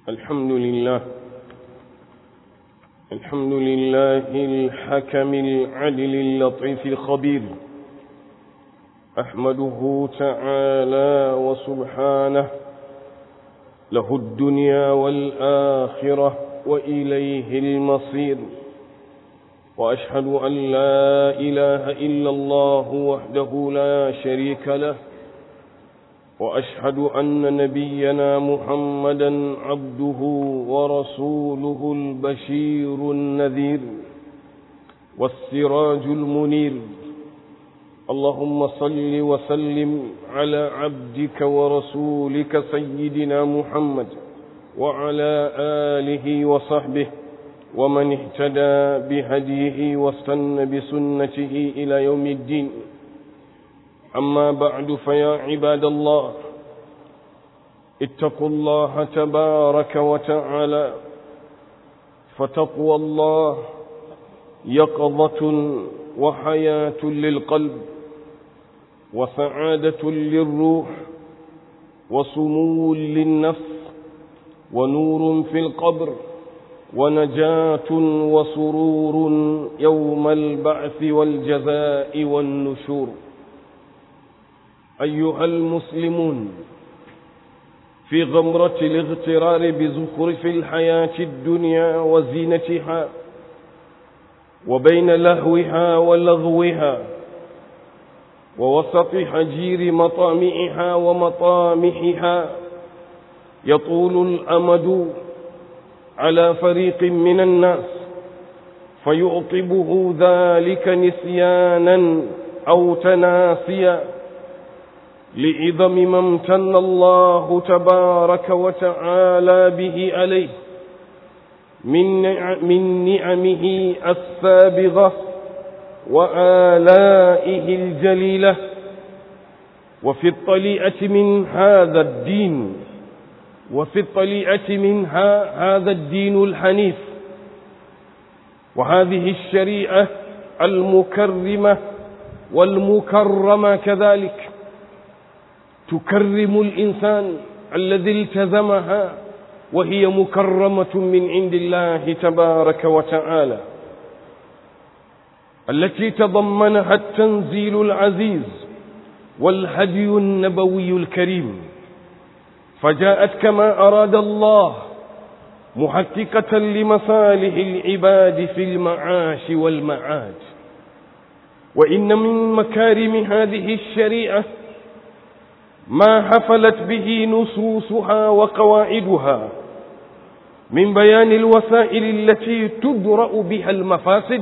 الحمد لله الحمد لله الحكم العدل اللطيف الخبير أحمده تعالى وسبحانه له الدنيا والآخرة وإليه المصير وأشهد أن لا إله إلا الله وحده لا شريك له وأشهد أن نبينا محمدا عبده ورسوله البشير النذير والسراج المنير اللهم صل وسلم على عبدك ورسولك سيدنا محمد وعلى آله وصحبه ومن اهتدى بهديه واستنى بسنته إلى يوم الدين أما بعد فيا عباد الله اتقوا الله تبارك وتعالى فتقوى الله يقظة وحياة للقلب وسعادة للروح وسمو للنفس ونور في القبر ونجاة وسرور يوم البعث والجزاء والنشور أيها المسلمون في غمرة الاغترار بزخرف الحياة الدنيا وزينتها وبين لهوها ولغوها ووسط حجير مطامعها ومطامحها يطول الأمد على فريق من الناس فيعقبه ذلك نسيانا أو تناسيا لعظم ما امتن الله تبارك وتعالى به عليه من من نعمه السابغة وآلائه الجليلة وفي الطليئة من هذا الدين وفي الطليئة منها هذا الدين الحنيف وهذه الشريعة المكرمة والمكرمة كذلك تكرم الإنسان الذي التزمها وهي مكرمة من عند الله تبارك وتعالى التي تضمنها التنزيل العزيز والهدي النبوي الكريم فجاءت كما أراد الله محققة لمصالح العباد في المعاش والمعاد وإن من مكارم هذه الشريعة ما حفلت به نصوصها وقواعدها من بيان الوسائل التي تدرأ بها المفاسد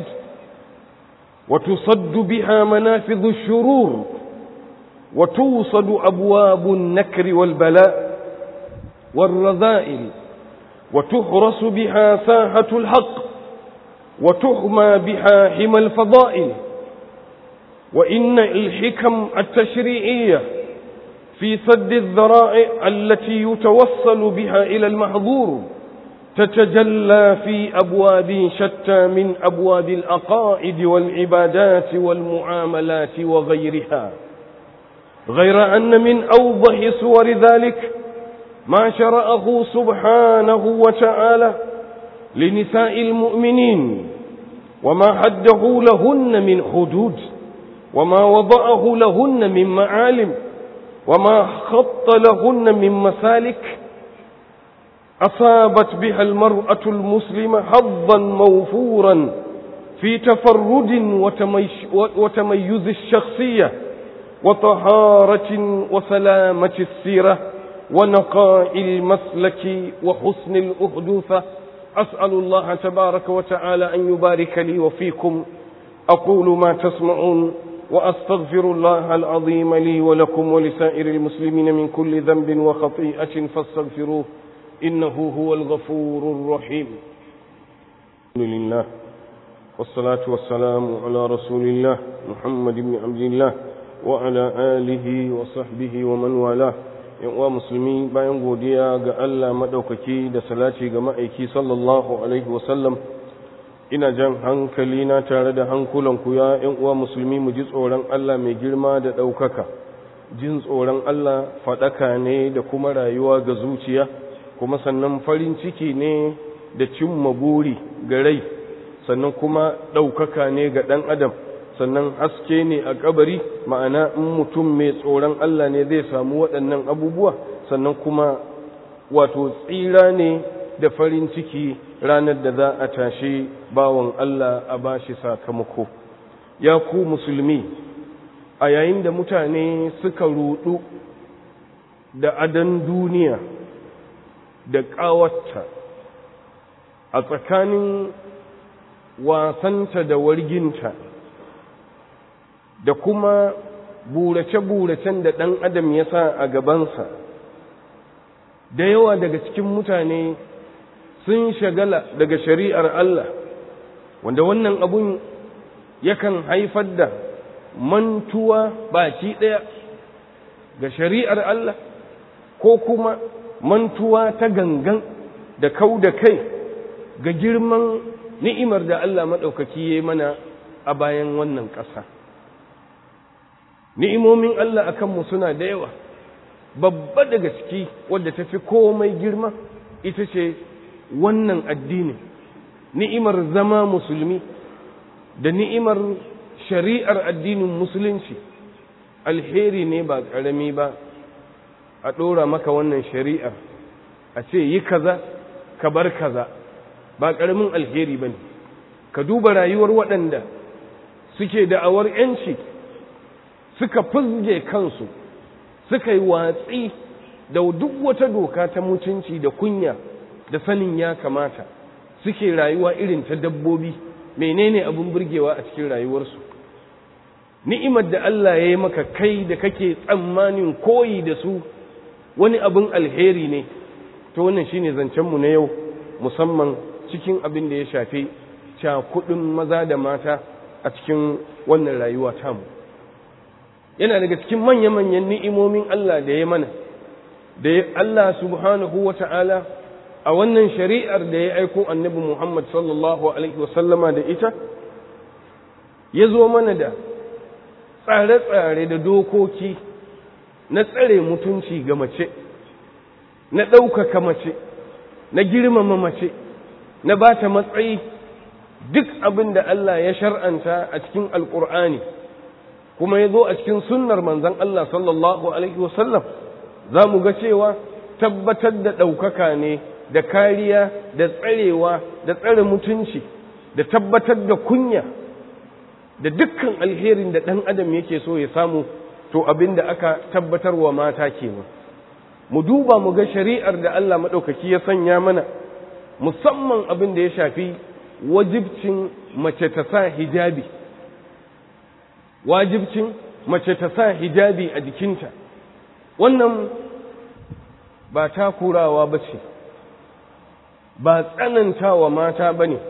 وتصد بها منافذ الشرور وتوصد أبواب النكر والبلاء والرذائل وتحرس بها ساحة الحق وتحمى بها حمى الفضائل وإن الحكم التشريعية في سد الذرائع التي يتوصل بها إلى المحظور تتجلى في أبواب شتى من أبواب الأقائد والعبادات والمعاملات وغيرها غير أن من أوضح صور ذلك ما شرأه سبحانه وتعالى لنساء المؤمنين وما حده لهن من حدود وما وضعه لهن من معالم وما خط لهن من مسالك أصابت بها المرأة المسلمة حظا موفورا في تفرد وتميز الشخصية وطهارة وسلامة السيرة ونقاء المسلك وحسن الأحدوثة أسأل الله تبارك وتعالى أن يبارك لي وفيكم أقول ما تسمعون وأستغفر الله العظيم لي ولكم ولسائر المسلمين من كل ذنب وخطيئة فاستغفروه إنه هو الغفور الرحيم الحمد لله والصلاة والسلام على رسول الله محمد بن عبد الله وعلى آله وصحبه ومن والاه uwa musulmi bayan godiya ga Allah maɗaukaki da salati ga ma'aiki sallallahu alaihi wasallam ina jan hankali na tare da hankulanku ya ‘yan uwa musulmi mu ji tsoron Allah mai girma da ɗaukaka jin tsoron Allah faɗaka ne da kuma rayuwa ga zuciya kuma sannan farin ciki ne da cimma buri ga rai sannan kuma ɗaukaka ne ga ɗan adam sannan haske ne a kabari ma'ana in mutum mai tsoron Allah ne zai samu waɗannan abubuwa sannan kuma wato tsira ne da farin ciki ranar da za a tashi bawan Allah a bashi sakamako ya ku musulmi a yayin da mutane suka rudu da adan duniya da ƙawarta a tsakanin wasanta da warginta da kuma burace-buracen da ɗan adam ya sa a gabansa da yawa daga cikin mutane sun shagala daga shari'ar Allah wanda wannan abun yakan haifar da mantuwa baki ɗaya ga shari'ar Allah ko kuma mantuwa ta gangan da kau da kai ga girman ni'imar da Allah maɗaukaki ya mana a bayan wannan ƙasa. Ni'imomin Allah a kanmu suna da yawa, babba daga ciki wadda ta fi komai girma ita ce wannan addini, ni'imar zama musulmi da ni'imar shari'ar addinin musulunci, alheri ne ba ƙarami ba, a ɗora maka wannan shari'ar, a ce yi kaza, ka bar kaza. ba ƙaramin alheri ba ne ka duba rayuwar waɗanda suke da'awar ‘yanci suka fizge kansu suka yi watsi da duk wata doka ta mutunci da kunya da sanin ya kamata suke rayuwa irin ta dabbobi menene abin burgewa a cikin rayuwarsu ni'imar da Allah ya yi maka kai da kake tsammanin koyi da su wani abin alheri ne to wannan shine zancenmu na yau musamman cikin abin da ya shafi cakudin maza da mata a cikin wannan rayuwa tamu yana daga cikin manya-manyan ni'imomin Allah da ya mana da Allah subhanahu wa ta'ala a wannan shari'ar da ya aiko annabi Muhammad sallallahu Alaihi wasallama da ita ya zo mana da tsare-tsare da dokoki na tsare mutunci ga mace na ɗaukaka mace na girmama mace na ba ta matsayi duk abin da Allah ya shar'anta a cikin alƙur'ani kuma ya zo a cikin sunnar manzon Allah sallallahu Alaihi wasallam za mu ga cewa tabbatar da ɗaukaka ne da kariya da tsarewa da tsare mutunci da tabbatar da kunya da dukkan alherin da ɗan adam yake so ya samu to abin da aka tabbatar wa mata kenan mu duba mu ga shari'ar da Allah maɗaukaki ya sanya mana musamman abin da ya shafi wajibcin mace ta sa hijabi wajibcin mace ta sa hijabi a jikinta wannan ba takurawa ba ce ba tsanantawa mata ba ne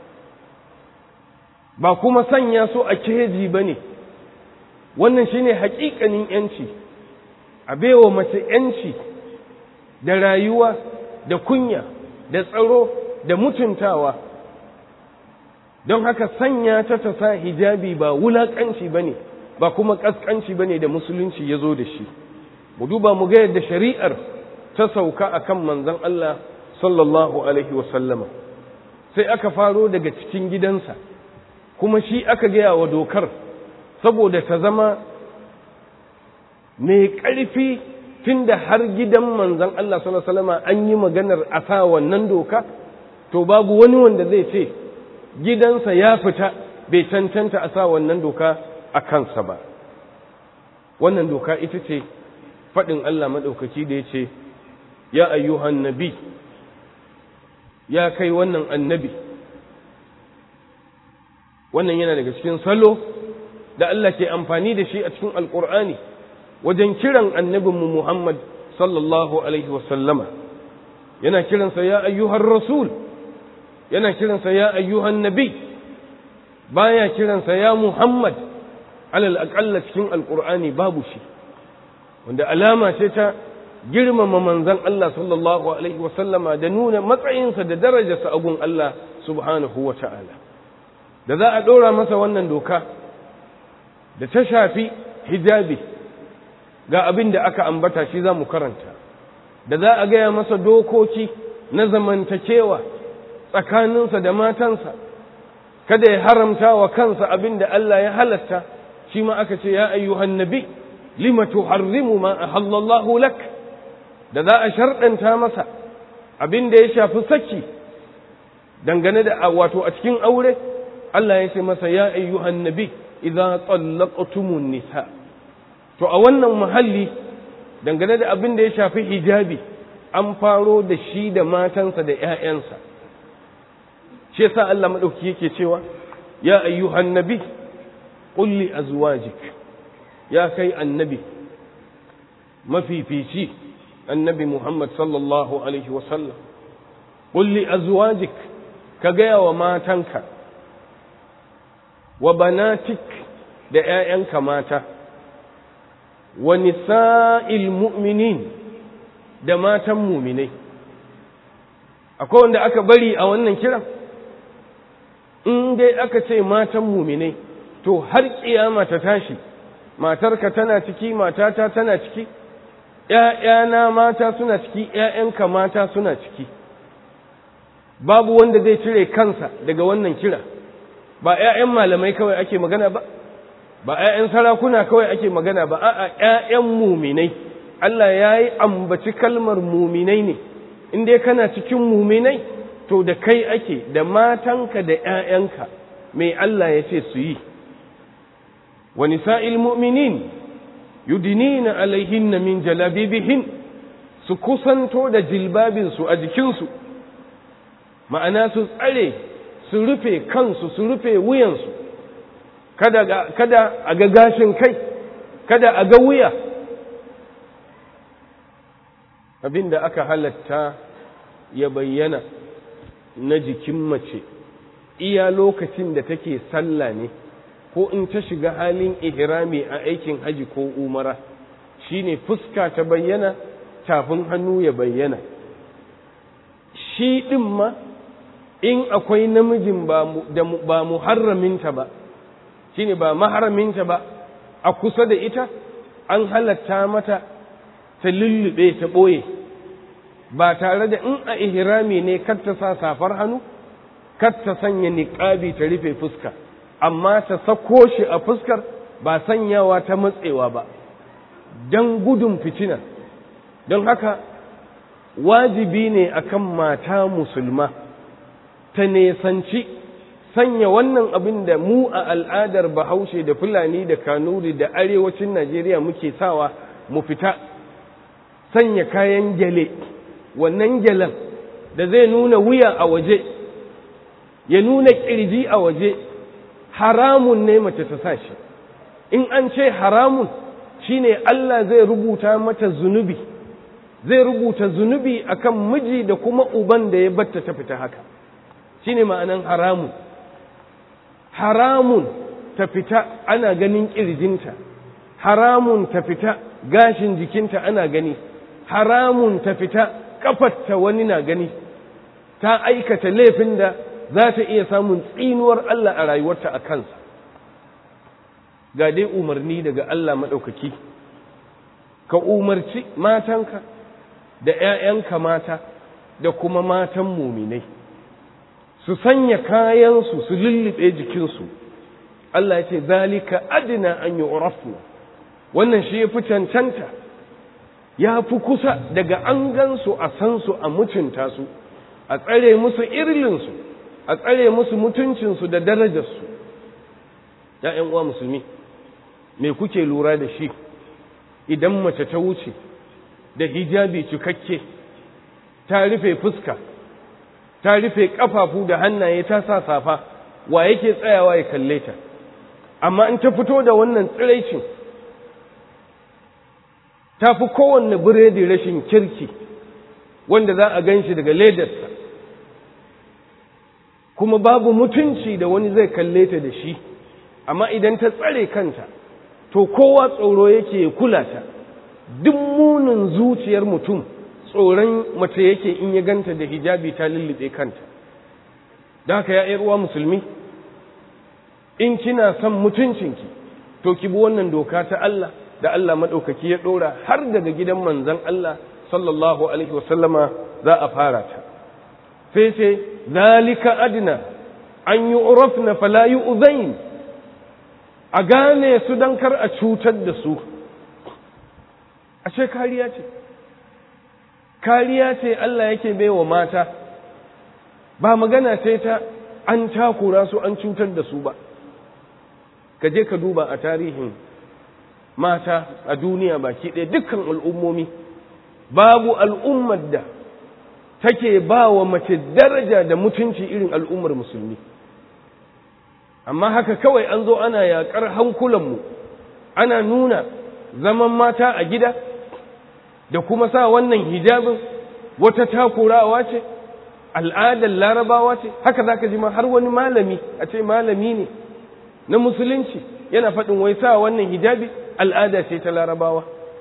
ba kuma sanya su a keji ba ne wannan shine haƙiƙanin yanci a baiwa mace yanci da rayuwa da kunya da tsaro da mutuntawa don haka sanya ta ta sa hijabi ba wulaƙanci ba ne ba kuma ƙasƙanci ba ne da musulunci ya zo da shi mu duba mu ga yadda shari'ar ta sauka a kan manzon Allah sallallahu alaihi wasallama sai aka faro daga cikin gidansa kuma shi aka gaya wa dokar saboda ta zama mai ƙarfi tun da har gidan manzon Allah sallallahu alaihi wasallama an yi maganar a sa wannan doka to babu wani wanda zai ce gidansa ya fita bai cancanta a sa wannan doka a kansa ba wannan doka ita ce faɗin Allah maɗaukaki da ya ce ya ayyuhan nabi ya kai wannan annabi wannan yana daga cikin salo da Allah ke amfani da shi a cikin alƙur'ani wajen kiran annabinmu Muhammad sallallahu alaihi wasallama yana kiransa ya ayyuhan rasul yana kiransa ya ayyuhan nabi baya kiransa ya Muhammad alal aƙalla cikin alƙur'ani babu shi wanda alama ce ta girmama manzan Allah sallallahu alaihi wasallama da nuna matsayinsa da darajarsa a gun Allah subhanahu wa ta'ala da za a ɗora masa wannan doka da ta shafi hijabi ga abin da aka ambata shi za mu karanta da za a gaya masa dokoki na zamantakewa tsakaninsa da matansa kada ya haramta wa kansa abin da Allah ya halatta shi ma aka ce ya ayyuhan nabi lima tuharrimu ma ahallallahu lak da za a sharɗanta masa abin da ya shafi saki dangane da wato a cikin aure Allah ya ce masa ya ayyuhan nabi idza tsallaqtumun nisa to a wannan muhalli dangane da abin da ya shafi hijabi an faro da shi da matansa da ‘ya'yansa shi yasa Allah maɗauki yake cewa ya ayyuhan nabi ƙulli azwajik ya kai annabi mafifici annabi Muhammad sallallahu alaihi wasallam ƙulli azwajik ka gaya wa matanka wa banatik da ‘ya'yanka mata wa nisa'il mu'minin da matan muminai akwai wanda aka bari a wannan kiran in dai aka ce matan muminai to har kiyama ta tashi matarka tana ciki matata tana ciki ‘ya'yana mata suna ciki ‘ya'yanka mata suna ciki babu wanda zai cire kansa daga wannan kira ba ‘ya'yan malamai kawai ake magana ba ba ‘ya'yan sarakuna kawai ake magana ba a'a ‘ya'yan muminai Allah ya yi ambaci kalmar muminai ne in dai kana cikin muminai to da kai ake da matanka da ‘ya'yanka mai Allah ya ce su yi wa nisa'il mu'minin yudinina alaihinna min jalabibihin su kusanto da jilbabinsu a jikinsu ma'ana su tsare su rufe kansu su rufe wuyansu kada, kada a ga gashin kai kada a ga wuya abin da aka halatta ya bayyana na jikin mace iya lokacin da take sallah ne ko in ta shiga halin ihrami a aikin haji ko umara shine fuska ta bayyana tafin hannu ya bayyana shi ɗin ma in akwai namijin ba muharraminta ba shine ba maharaminta ba a kusa da ita an halatta mata ta lullube ta ɓoye ba tare da in a ihrami ne kar ta sa safar hannu kar ta sanya niƙabi ta rufe fuska amma ta sako shi a fuskar ba sanyawa ta matsewa ba don gudun fitina don haka wajibi ne akan mata musulma ta nesanci sanya wannan abin da mu a al'adar bahaushe da fulani da kanuri da arewacin najeriya muke sawa mu fita sanya kayan gyale wannan gyalen da zai nuna wuya a waje ya nuna ƙirji a waje haramun ne mace ta sa shi in an ce haramun shine Allah zai rubuta mata zunubi zai rubuta zunubi akan miji da kuma uban da ya batta ta fita haka shine ma'anan haramun haramun ta fita ana ganin ƙirjinta haramun ta fita gashin jikinta ana gani haramun ta fita kafarta wani na gani ta aikata laifin da za ta iya samun tsinuwar Allah a rayuwarta a kansa ga dai umarni daga Allah maɗaukaki ka umarci matanka da ‘ya'yanka mata da kuma matan muminai su sanya kayansu su lullube jikinsu Allah ya ce zalika adina an yi wannan shi ya fi cancanta ya fi kusa daga an gansu a san su a mutunta su a tsare musu irlinsu a tsare musu mutuncinsu da darajarsu ‘ya'yan uwa musulmi me kuke lura da shi idan mace ta wuce da hijabi cikakke ta rufe fuska ta rufe ƙafafu da hannaye ta sa safa wa yake tsayawa ya kalle ta amma in ta fito da wannan tsiraicin ta fi kowanne biredi rashin kirki wanda za a gan shi daga ledarsa kuma babu mutunci da wani zai kalle ta da shi amma idan ta tsare kanta to kowa tsoro yake ya kula ta duk munin zuciyar mutum tsoron mace yake in ya ganta da hijabi ta lullube kanta da haka ya uwa musulmi in kina son mutuncinki to ki bi wannan doka ta Allah da Allah maɗaukaki ya ɗora har daga gidan manzan Allah sallallahu alaihi wasallama za a fara ta sai ce zalika adna an yi urafna fala yi uzain a gane su don kar a cutar da su ashe kariya ce kariya ce Allah yake baiwa mata ba magana ce ta an takura su an cutar da su ba ka je ka duba a tarihin mata a duniya baki ɗaya dukkan al'ummomi babu al'ummar da take ba wa mace daraja da mutunci irin al'ummar musulmi amma haka kawai an zo ana yaƙar hankulanmu ana nuna zaman mata a gida da kuma sa wannan hijabin wata takurawa ce al'adar larabawa ce haka za ka ji ma har wani malami a ce malami ne na musulunci yana faɗin wai sa wannan hijabi al'ada ce ta larabawa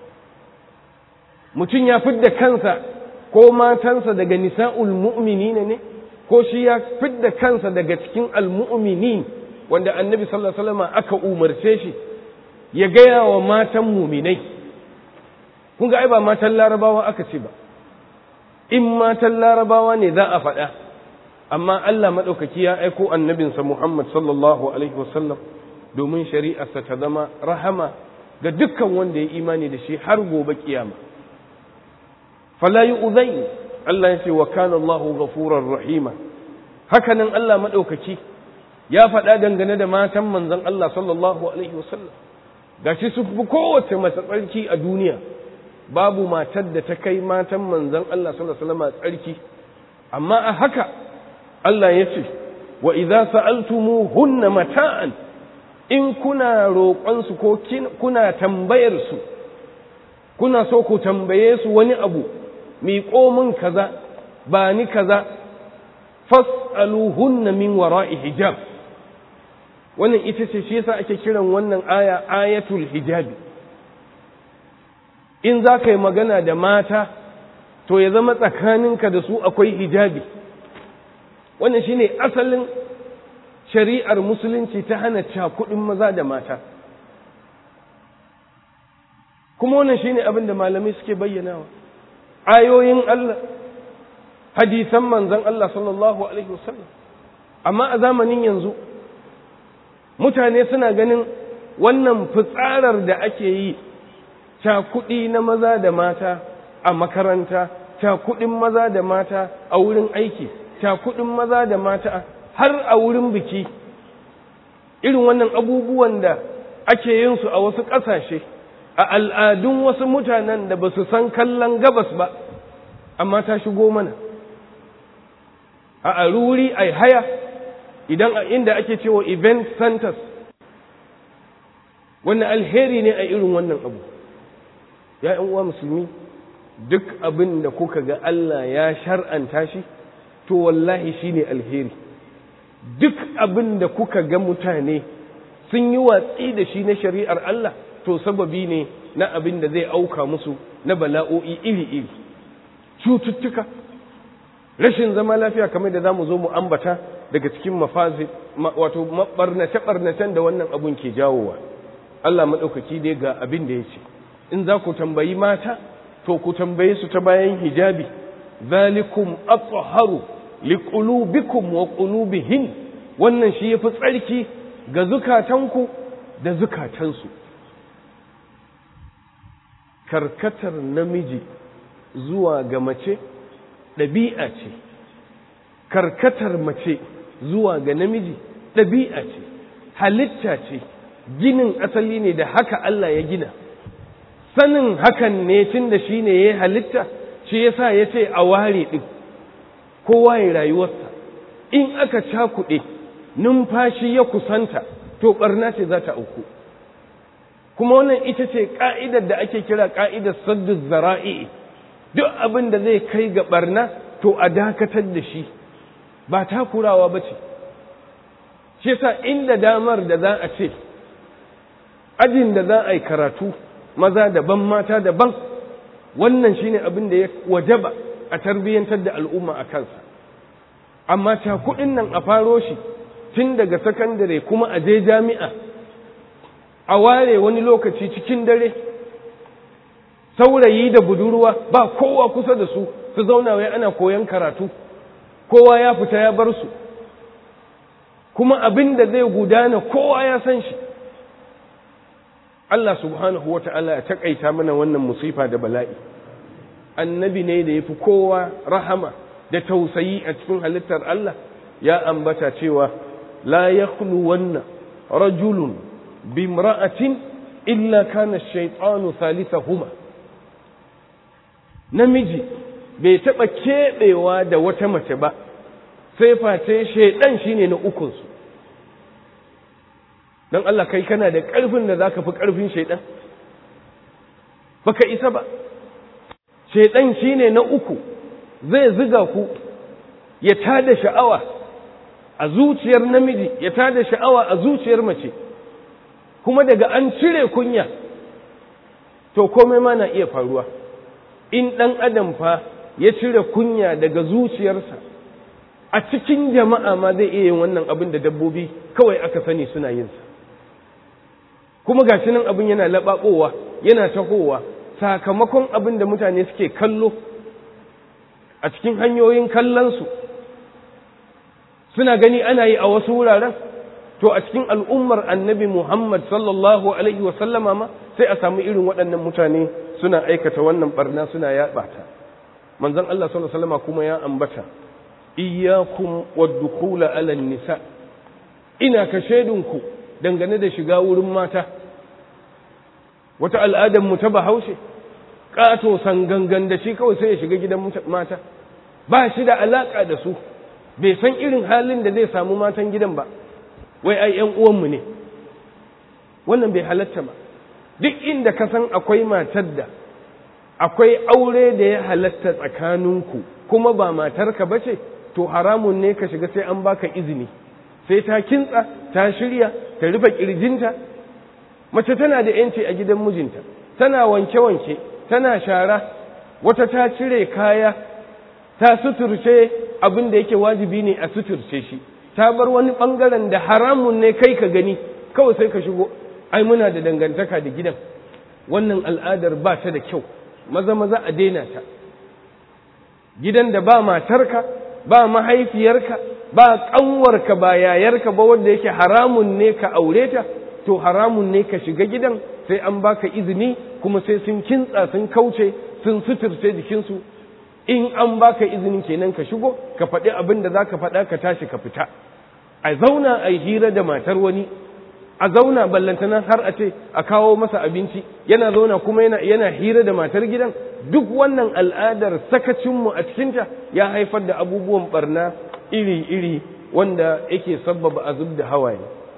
mutum ya fidda kansa ko matansa daga nisa'ul mu'minina ne ko shi ya fidda kansa daga cikin al-mu'minin wanda annabi sallallahu alaihi wasallam aka umarce shi ya gaya wa matan muminai kun ga ai ba matan larabawa aka ce ba in matan larabawa ne za a faɗa amma Allah maɗaukaki ya aiko annabinsa Muhammad sallallahu alaihi wasallam domin shari'arsa ta zama rahama ga dukkan wanda ya imani da shi har gobe kiyama fala yu'zai Allah ya ce wa kana Allahu ghafurar rahima hakanan Allah maɗaukaki ya faɗa dangane da matan manzon Allah sallallahu alaihi wasallam gashi su fi kowace mace tsarki a duniya babu matar da ta kai matan manzon Allah sallallahu alaihi wasallam tsarki amma a haka Allah ya ce wa idza sa'altumuhunna mata'an in kuna roƙon su ko kuna tambayar su kuna so ku tambaye su wani abu miƙo min kaza ba ni kaza fas'aluhunna min wara'i hijab wannan ita ce shi yasa ake kiran wannan aya ayatul hijabi in za ka yi magana da mata to ya zama tsakaninka da su akwai hijabi wannan shine asalin shari'ar musulunci ta hana cakudin maza da mata kuma wannan shine abin da malamai suke bayyanawa ayoyin Allah hadisan manzon Allah sallallahu alaihi wasallam amma a zamanin yanzu mutane suna ganin wannan fitsarar da ake yi cakuɗi na maza da mata a makaranta cakuɗin maza da mata a wurin aiki cakuɗin maza da mata har a wurin biki irin wannan abubuwan da ake yin su a wasu ƙasashe a al'adun wasu mutanen da ba su san kallon gabas ba amma ta shigo mana a aruri a haya idan a inda ake cewa event centers wannan alheri ne a irin wannan abu ya uwa musulmi duk abin da kuka ga Allah ya shar'anta shi to wallahi shine alheri duk abin da kuka ga mutane sun yi watsi da shi na shari'ar Allah to sababi ne na abin da zai auka musu na bala'o'i iri-iri cututtuka rashin zama lafiya kamar da za mu zo mu ambata daga cikin mafazi wato barnace-barnacen da wannan abun ke jawowa Allah maɗaukaki dai ga abin da ya ce in za ku tambayi mata to ku tambaye su ta bayan hijabi zalikum athaharu liqulubikum wa qulubihin wannan shi yafi tsarki ga zukatanku da zukatansu karkatar namiji zuwa ga mace ɗabi'a ce karkatar mace zuwa ga namiji ɗabi'a ce halitta ce ginin asali ne da haka Allah ya gina sanin hakan ne tun da shi ne ya halitta shi ya sa ya ce a ware ɗin kowa ya rayuwarsa in aka cakuɗe numfashi ya kusanta to ɓarna ce za ta auku kuma wannan ita ce ƙa'idar da ake kira ƙa'idar saddu zara'i duk abin da zai kai ga ɓarna to a dakatar da shi ba takurawa ba ce shi yasa inda damar da za a ce ajin da za a yi karatu maza daban mata daban wannan shine abin da ya wajaba a tarbiyyantar da al'umma a kansa amma cakuɗin nan a faro shi tun daga sakandare kuma a je jami'a a ware wani lokaci cikin dare saurayi da budurwa ba kowa kusa da su su zauna wai ana koyon karatu kowa ya fita ya bar su kuma abin da zai gudana kowa ya san shi Allah subhanahu wa ta'ala ya taƙaita mana wannan musifa da bala'i annabi ne da ya fi kowa rahama da tausayi a cikin halittar Allah ya ambata cewa la ya wannan rajulun bimra'atin illa kana shaitanu huma. namiji bai taɓa keɓewa da wata mace ba sai face shaidan shine na ukunsu don Allah kai kana da ƙarfin da za ka fi ƙarfin shaidan baka isa ba shaidan shine na uku zai ziga ku ya tada sha'awa a zuciyar namiji ya tada sha'awa a zuciyar mace kuma daga an cire kunya to komai ma na iya faruwa in ɗan adam fa ya cire kunya daga zuciyarsa a cikin jama'a ma zai iya yin wannan abin da dabbobi kawai aka sani suna yinsa kuma gashi nan abin yana laɓaɓowa yana tahowa sakamakon abin da mutane suke kallo a cikin hanyoyin kallonsu suna gani ana yi a wasu wuraren to a cikin al'ummar annabi Muhammad sallallahu Alaihi wasallama ma sai a samu irin waɗannan mutane suna aikata wannan barna suna yaɓa ta manzon Allah sallallahu Alaihi wasallama kuma ya ambata iyakum waddukula alal nisa ina ka shaidunku dangane da shiga wurin mata wata al'adar mu ta bahaushe ƙato sangangan da shi kawai sai ya shiga gidan mata ba shi da alaƙa da su bai san irin halin da zai samu matan gidan ba wai ai ‘yan uwanmu ne wannan bai halatta ba duk inda ka san akwai matar da akwai aure da ya halatta tsakaninku kuma ba matarka ba ce to haramun ne ka shiga sai an baka izini sai ta kintsa ta shirya ta rufe ƙirjinta mace tana da ‘yanci a gidan mijinta tana wanke-wanke tana shara wata ta cire kaya ta suturce abin da yake wajibi ne a suturce shi ta bar wani ɓangaren da haramun ne kai ka gani kawai sai ka shigo ai muna da dangantaka da gidan wannan al'adar ba ta da kyau maza maza a daina ta gidan da ba matarka ba mahaifiyarka ba ƙanwarka ba yayarka ba wanda yake haramun ne ka aure ta to haramun ne ka shiga gidan sai an baka izini kuma sai sun kintsa sun kauce sun suturce jikinsu in an baka izinin kenan ka shigo ka faɗi abin da za ka faɗa ka tashi ka fita a zauna a yi hira da matar wani a zauna ballantana har a ce a kawo masa abinci yana zauna kuma yana, yana hira da matar gidan duk wannan al'adar sakacinmu a cikinta ya haifar da abubuwan barna iri-iri wanda yake sabbaba a zub da hawaye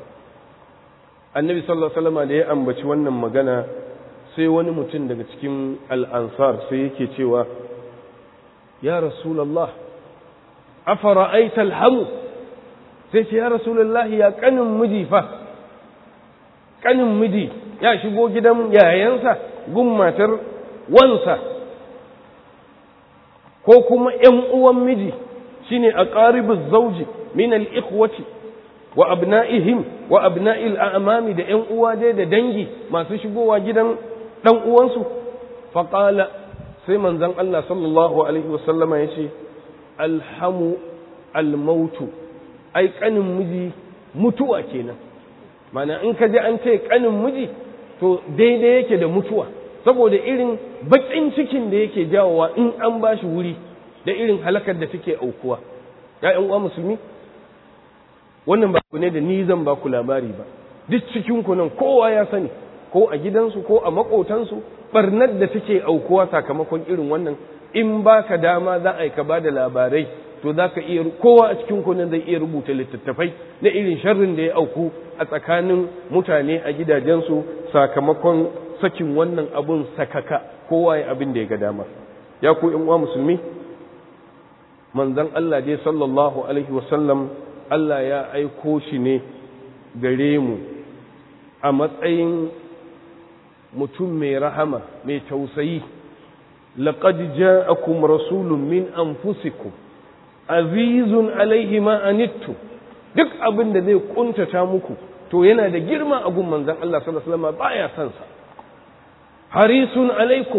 annabi sallallahu alaihi wasallam da ya ambaci wannan magana sai wani mutum daga cikin al'ansar sai yake cewa ya rasulallah afara aital hamu sai ce ya rasulallah ya kanin miji fa kanin miji ya shigo gidan yayansa gun matar wansa ko kuma ‘yan uwan miji shine a ƙaribin zauji min al'ikwati wa abna'ihim wa abna'il a'amami da ‘yan uwa dai da dangi masu shigowa gidan ɗan uwansu faƙala sai manzan Allah sallallahu Alaihi wasallama ya ce alhamu almautu ai ƙanin miji mutuwa kenan mana in ka ji an ce ƙanin miji to daidai yake da mutuwa saboda irin baƙin cikin da yake jawowa in an ba shi wuri da irin halakar da take aukuwa ‘ya'yan uwa musulmi wannan ba ku ne da ni zan ba ku labari ba duk cikin ku nan kowa ya sani ko a gidansu ko a maƙotansu barnar da take aukuwa sakamakon irin wannan in ba ka dama za a yi ka ba da labarai to za ka iya kowa a cikin kunan zai iya rubuta littattafai na irin sharrin da ya auku a tsakanin mutane a gidajensu sakamakon sakin wannan abun sakaka kowa ya abin da ya ga dama ya ku in uwa musulmi manzon Allah dai sallallahu alaihi wasallam Allah ya aiko shi ne gare mu a matsayin mutum mai rahama mai tausayi laqad ja'akum rasulun min anfusikum azizun alaihi ma anittu duk abin da zai kuntata muku to yana da girma a gun manzon Allah sallallahu alaihi wasallam baya son sa harisun alaikum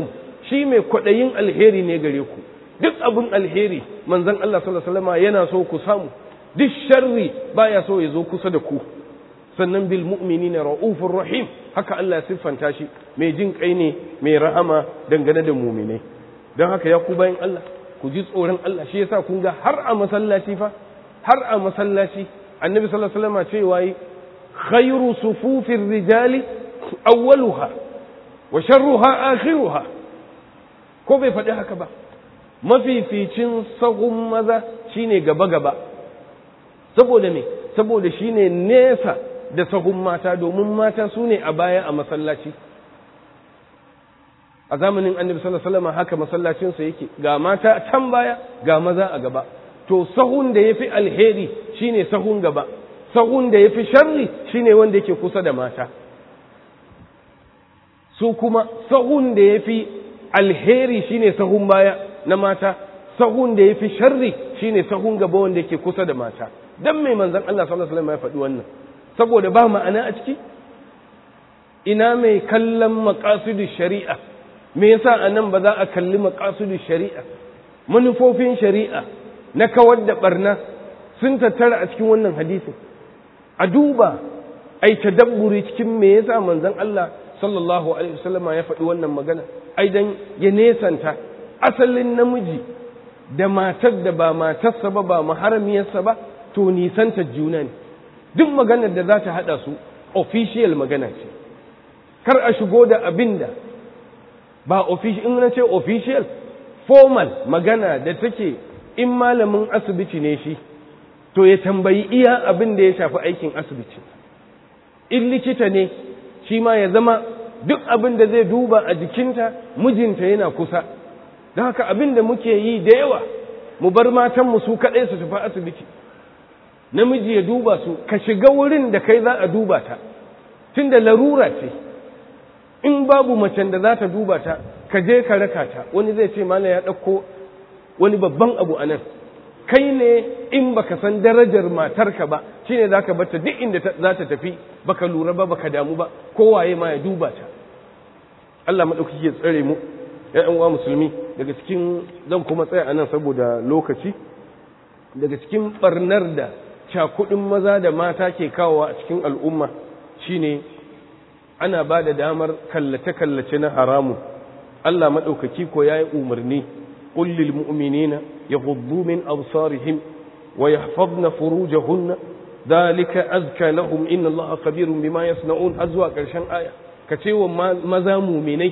shi mai kwaɗayin alheri ne gare ku duk abin alheri manzon Allah sallallahu alaihi wasallam yana so ku samu duk sharri baya so ya zo kusa da ku sannan bil mu'minina raufur rahim haka Allah ya siffanta shi mai jin kai ne mai rahama dangane da mu'minai don haka ya ku bayan Allah ku ji tsoron Allah shi yasa kun ga har a masallaci fa har a masallaci annabi sallallahu alaihi wasallam cewa yi khairu sufufir rijali awwaluha wa sharruha akhiruha ko bai faɗi haka ba mafificin sahun maza shine gaba gaba saboda me saboda shine nesa da sahun mata domin mata su ne a baya a masallaci a zamanin annabi sallallahu alaihi wasallam haka masallacinsa yake ga mata a can baya ga maza a gaba to sahun da yafi alheri shine sahun gaba sahun da yafi sharri shine wanda yake kusa da mata su kuma sahun da yafi alheri shine sahun baya na mata sahun da yafi sharri shine sahun gaba wanda yake kusa da mata dan mai manzon Allah sallallahu alaihi wasallam ya faɗi wannan saboda ba ma'ana a ciki ina mai kallon maqasidu shari'a me yasa anan ba za a kalli maqasidu shari'a manufofin shari'a na kawar da barna sun tattara a cikin wannan hadisin a duba ai tadabburi cikin me yasa manzon Allah sallallahu alaihi wasallama ya faɗi wannan magana ai dan ya nesanta asalin namiji da matar da ba matarsa ba ba maharamiyarsa ba to nisanta juna ne duk maganar da za ta haɗa su official magana ce kar a shigo da abin da ba official in na ce official formal magana da take in malamin asibiti ne shi to ya tambayi iya abin da ya shafi aikin asibiti in likita ne shi ma ya zama duk abin da zai duba a jikinta mijinta yana kusa don haka abin da muke yi da yawa mu bar matanmu su kaɗai su tafi asibiti namiji ya duba su ka shiga wurin da kai za a duba ta tun da larura ce in babu macen da za ta duba ta ka je ka raka ta wani zai ce mana ya ɗauko wani babban abu a nan kai ne in baka san darajar matarka ba shine za ka bata duk inda za ta tafi baka lura ba baka damu ba kowaye ma ya duba ta Allah maɗaukaki ya tsare mu ‘yan uwa musulmi daga cikin zan kuma tsaya a nan saboda lokaci daga cikin ɓarnar da cakudin maza da mata ke kawowa a cikin al'umma shine ana ba da damar kallace-kallace na haramu Allah maɗaukaki ko ya yi umarni ƙullil mu'minina ya hudu min absarihim wa ya fadna furujahunna dalika azka lahum inna Allah kabirun bima yasna'un har zuwa ƙarshen aya ka ce wa maza muminai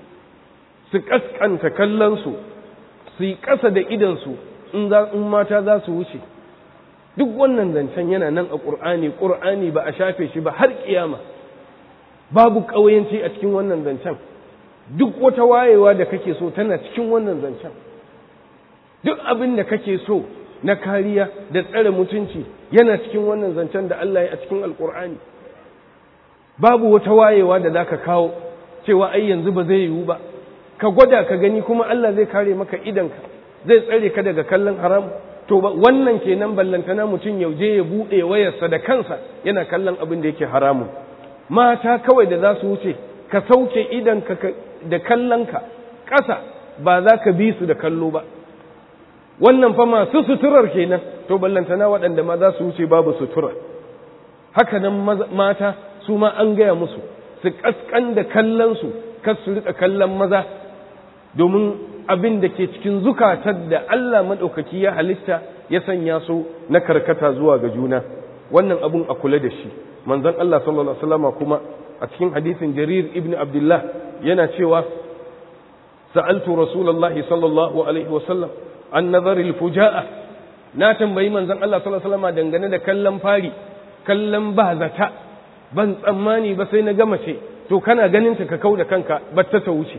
su kaskanta kallonsu su yi ƙasa da idansu in mata za su wuce duk wannan zancen yana nan a ƙur'ani ƙur'ani ba a shafe shi ba har ƙiyama babu ƙauyenci a cikin wannan zancen duk wata wayewa da kake so tana cikin wannan zancen duk abin da kake so na kariya da tsare mutunci yana cikin wannan zancen da Allah ya a cikin alƙur'ani babu wata wayewa da zaka kawo cewa ai yanzu ba zai yiwu ba ka gwada ka gani kuma Allah zai kare maka idanka zai tsare ka daga kallon haram to wannan kenan ballantana mutum yauje ya buɗe wayarsa da kansa yana kallon abin da yake haramun mata kawai da za su wuce ka sauke idanka da kallonka ƙasa ba za ka bi su da kallo ba wannan fa masu suturar kenan to ballantana waɗanda ma za su wuce babu sutura haka nan mata su ma an gaya musu su ƙasƙan da kallonsu kar su riƙa kallon maza domin abin da ke cikin zukatar da Allah maɗaukaki ya halitta ya sanya su na karkata zuwa ga juna wannan abun a kula da shi manzon Allah sallallahu alaihi wasallam kuma a cikin hadisin Jarir ibn Abdullah yana cewa sa'altu rasulullahi sallallahu alaihi wasallam an nazaril fuja'a na tambayi manzon Allah sallallahu alaihi wasallam dangane da kallon fari kallon ba zata ban tsammani ba sai na gama ce to kana ganin ta ka kau da kanka batta ta wuce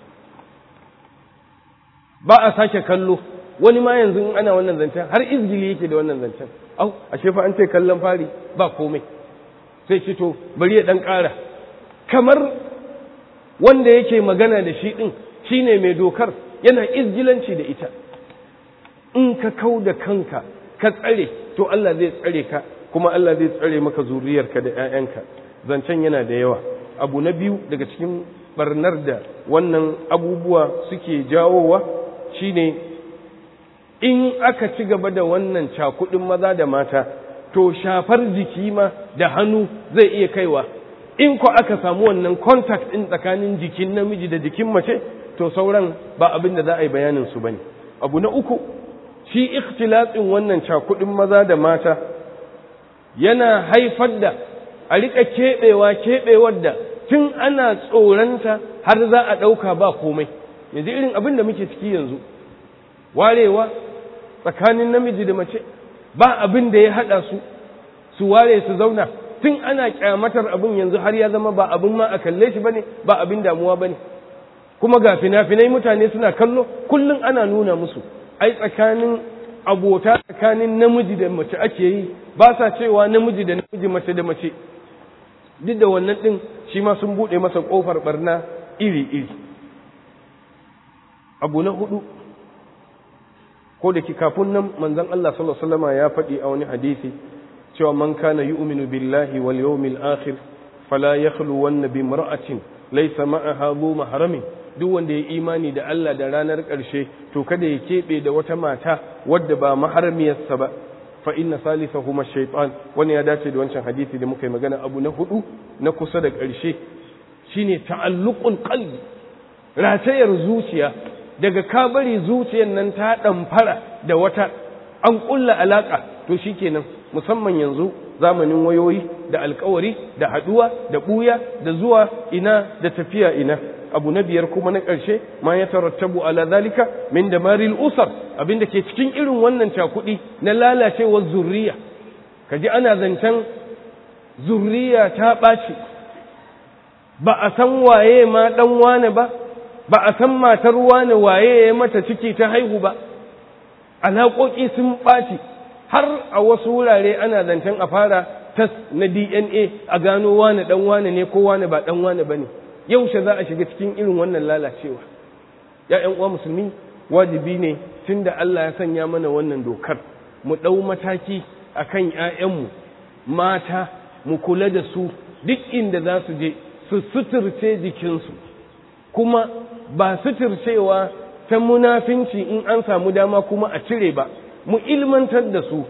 ba a sake kallo wani ma yanzu in ana wannan zancen har izgili yake da wannan zancen au ashe fa an ce kallon fari ba komai sai ce to bari ya dan ƙara kamar wanda yake magana da shi din shine mai dokar yana izgilanci da ita in ka kau da kanka ka tsare to Allah zai tsare ka kuma Allah zai tsare maka zuriyarka da 'ya'yanka zancen yana da yawa abu na biyu daga cikin barnar da wannan abubuwa suke jawowa shine in aka ci gaba da wannan cakudin maza da mata to shafar jiki ma da hannu zai iya kaiwa in ko aka samu wannan contact ɗin tsakanin jikin namiji da jikin mace to sauran ba abin da za a yi bayanin su bane abu na uku shi ikhtilatsin wannan cakudin maza da mata yana haifar da a rika keɓewa keɓewar da tun ana tsoranta har za a ɗauka ba komai yanzu irin abin da muke ciki yanzu warewa tsakanin namiji da mace ba abin da ya haɗa su su ware su zauna tun ana kyamatar abin yanzu har ya zama ba abin ma a kalle shi bane ba abin damuwa bane kuma ga fina-finai mutane suna kallo kullum ana nuna musu ai tsakanin abota tsakanin namiji da mace ake yi ba sa cewa namiji da namiji mace da mace duk da wannan din shi ma sun bude masa kofar barna iri-iri abu na hudu ko da ki kafin nan manzon Allah sallallahu alaihi wasallam ya faɗi a wani hadisi cewa man kana yu'minu billahi wal yawmil akhir fala yakhlu wan bi mar'atin laysa ma'aha dhu mahramin duk wanda ya imani da Allah da ranar ƙarshe to kada ya keɓe da wata mata wadda ba maharmiyarsa ba fa inna salisahuma shaytan wani ya dace da wancan hadisi da muka yi magana abu na hudu na kusa da ƙarshe shine ta'alluqul qalbi ratayar zuciya daga ka bari zuciyar nan ta ɗamfara da wata an ƙulla alaƙa to shikenan musamman yanzu zamanin wayoyi da alkawari da haɗuwa da ɓuya da zuwa ina da tafiya ina abu na biyar kuma na ƙarshe ma ya tarattabu ala zalika min da maril usar abinda ke cikin irin wannan cakuɗi na lalacewar zurriya kaji ana zancen zurriya ta ɓaci ba a san waye ma ɗan wane ba ba a san matar wane waye ya mata ciki ta haihu ba alaƙoƙi sun ɓaci har a wasu wurare ana zancen a fara tas na dna a gano wane ɗan wane ne ko wane ba ɗan wane ba ne yaushe za a shiga cikin irin wannan lalacewa ‘ya'yan uwa musulmi wajibi ne tun da Allah ya sanya mana wannan dokar mu ɗau mataki a kan ‘ya'yanmu mata mu kula da su duk inda za su je su suturce jikinsu kuma ba suturcewa ta munafinci in an samu dama kuma a cire ba mu ilmantar da su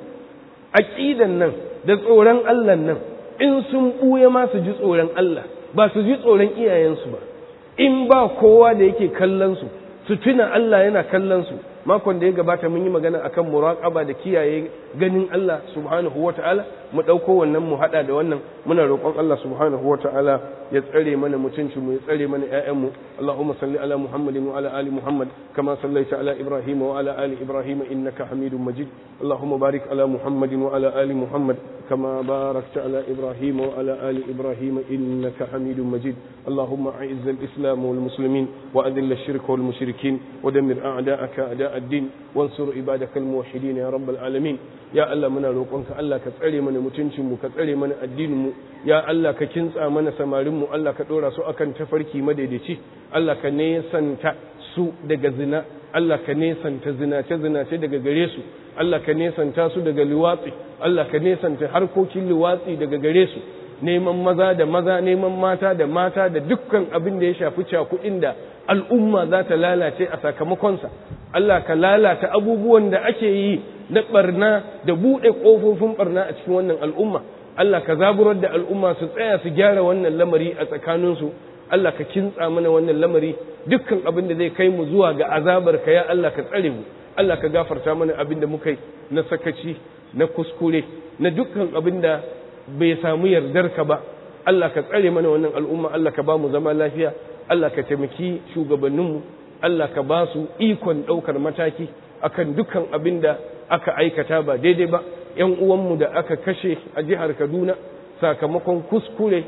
aƙidan nan da tsoron Allah nan in sun ɓuya ma su ji tsoron Allah ba su ji tsoron iyayensu ba in ba kowa da yake kallon su su tuna Allah yana kallon su makon da ya gabata mun yi magana akan muraqaba da kiyaye ganin Allah subhanahu wata'ala mu dauko wannan mu hada da wannan muna roƙon Allah subhanahu wata'ala ya tsare mana mutunci mu ya tsare mana ƴaƴan mu Allahumma salli ala Muhammadin wa ala ali Muhammad kama sallaita ala Ibrahim wa ala ali Ibrahim innaka Hamidum Majid Allahumma barik ala Muhammadin wa ala ali Muhammad كما باركت على إبراهيم وعلى آل إبراهيم إنك حميد مجيد اللهم أعز الإسلام والمسلمين وأذل الشرك والمشركين ودمر أعداءك أعداء الدين وانصر عبادك الموحدين يا رب العالمين يا الله منا روقنك الله كتسري من متنشم كتسري من الدين يا الله ككنسا من سمارم الله كدورا سو أكن تفركي مددتي الله كنيسان su daga zina Allah ka nesanta zinace zinace daga gare su Allah ka nesanta su daga liwatsi Allah ka nesanta harkokin liwatsi daga gare su neman maza da maza neman mata da mata da dukkan abin da ya shafi cakuɗin da al'umma za ta lalace a sakamakonsa Allah ka lalata abubuwan da ake yi na barna da buɗe ƙofofin barna a cikin wannan al'umma Allah ka zaburar da al'umma su tsaya su gyara wannan lamari a tsakaninsu Allah ka kintsa mana wannan lamari dukkan abin da zai kai mu zuwa ga azabar ka ya Allah ka tsare mu Allah ka gafarta mana abin da muka yi na sakaci na kuskure na dukkan abin da bai samu yardar ka ba Allah ka tsare mana wannan al'umma Allah ka ba mu zama lafiya Allah ka taimaki shugabanninmu Allah ka ba su ikon ɗaukar mataki akan dukkan abin da aka aikata ba daidai ba ‘yan uwanmu da aka kashe a jihar Kaduna sakamakon kuskure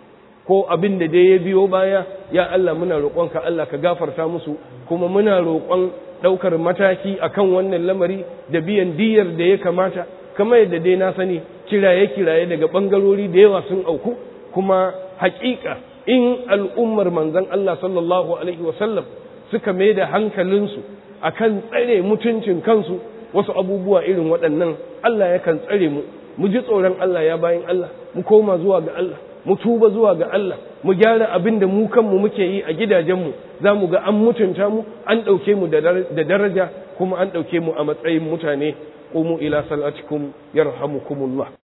ko abin da dai ya biyo baya ya Allah muna roƙonka Allah ka gafarta musu kuma muna roƙon ɗaukar mataki akan wannan lamari da biyan diyar da ya kamata kamar yadda dai na sani kiraye-kiraye daga ɓangarori da yawa sun auku kuma haƙiƙa in al'ummar manzon Allah sallallahu alaihi wasallam suka mai da hankalinsu akan tsare mutuncin kansu wasu abubuwa irin waɗannan Allah yakan tsare mu mu ji tsoron Allah ya bayan Allah mu koma zuwa ga Allah mu tuba zuwa ga Allah mu gyara abin da mu kanmu muke yi a gidajenmu za mu ga an mutunta mu an ɗauke mu da daraja kuma an ɗauke mu a matsayin mutane qumu ila salatikum yarhamukumullah